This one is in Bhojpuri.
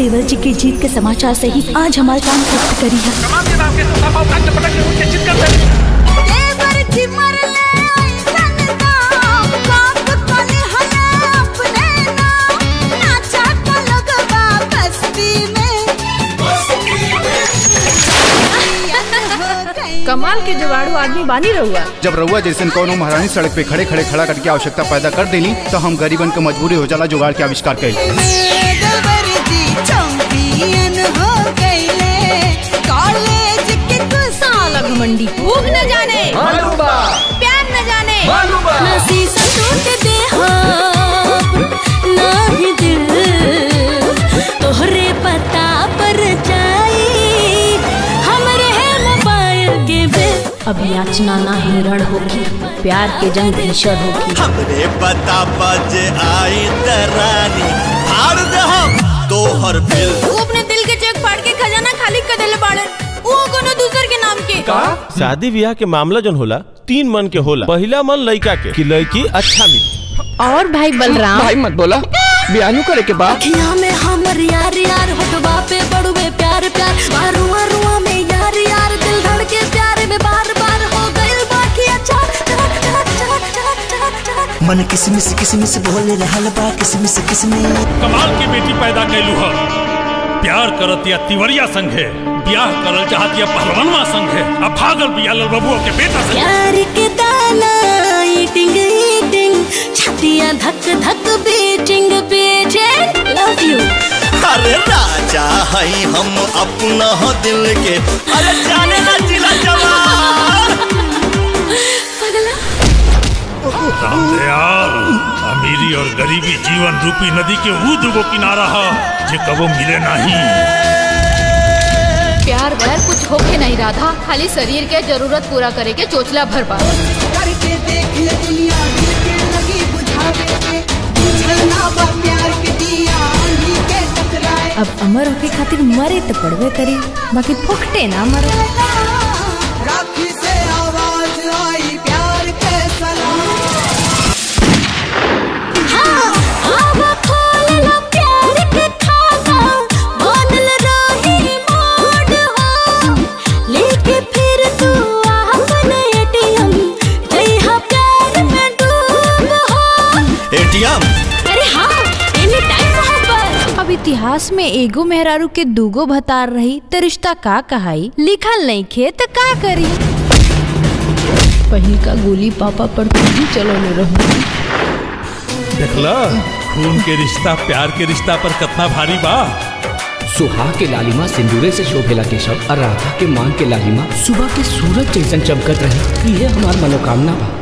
देवर जी के जीत के समाचार से ही आज हमारे काम खत्म करी है कमाल के जुगाड़ू आदमी बानी रहुआ जब रउआ जैसे कौनो महारानी सड़क पे खड़े खड़े खड़ा करके आवश्यकता पैदा कर देनी तो हम गरीबन के मजबूरी हो जाला जुगाड़ के आविष्कार कैली साला घमंडी भूख न जाने प्यार न जाने ना शीशा टूट दे हाँ, ना ही दिल तोहरे पता पर जाई हमरे है मोबाइल के बिल अब याचना ना हिरण होगी प्यार के जंग भीषण होगी हमरे पता बजे आई तरानी फाड़ दे हम तोहर बिल तू अपने दिल के चेक फाड़ के खजाना खाली कर देले बाड़े वो कोनो दूसर के नाम के शादी ब्याह के मामला जन होला तीन मन के होला पहला मन लड़का के कि लड़की अच्छा मिली और भाई बलराम भाई मत बोला बयानू करे के बाद अखियां में हमर यार यार होठवा पे बड़ुए प्यार प्यार मारुआ रुआ में यार यार दिल धड़के प्यार में बार बार हो गइल बाकी अच्छा चक चक चक चक चक चक मन किसमिस किसमिस बोले रहल बा किसमिस किसमिस कमाल की बेटी पैदा कैलू है प्यार करत या तिवरिया संग है ब्याह करल चाहत या पहलवानवा संग है अब भागल बिया लल बबुआ के बेटा से प्यार के दाना ईटिंग ईटिंग छतियां धक धक बीटिंग बीटिंग लव यू अरे राजा है हम अपना दिल के अरे जाने ना जिला जवान राम दयाल अमीरी और गरीबी जीवन रूपी नदी के वो दुगो किनारा है जे कबो मिले नहीं प्यार व्यार कुछ होके नहीं रहा था खाली शरीर के जरूरत पूरा करे के चोचला भर पा करके देख ले दुनिया दिल के लगी बुझावे के बुझलना बा प्यार के दिया आंधी के टकराए अब अमर होके खातिर मरे तो पड़वे करी बाकी फुकटे ना मरे राखी से आवाज आई प्यार के सलाम अब खोल लो प्यार के खाता बनल रही मोड हो लेके फिर तू अपन एटीएम जइहा प्यार में डूब हो एटीएम अरे हाँ एनी टाइम मोहब्बत अब इतिहास में एगो मेहरारू के दूगो भतार रही तो रिश्ता का कहाई लिखल नहीं खे तो का करी पहिल का गोली पापा पर तू ही चलो ले रहूं देखला खून के रिश्ता प्यार के रिश्ता पर कितना भारी बा सुहाग के लालिमा सिंदूरे से शोभेला केशव और राधा के मांग के लालिमा सुबह के सूरज जैसन चमकत रहे ये हमार मनोकामना बा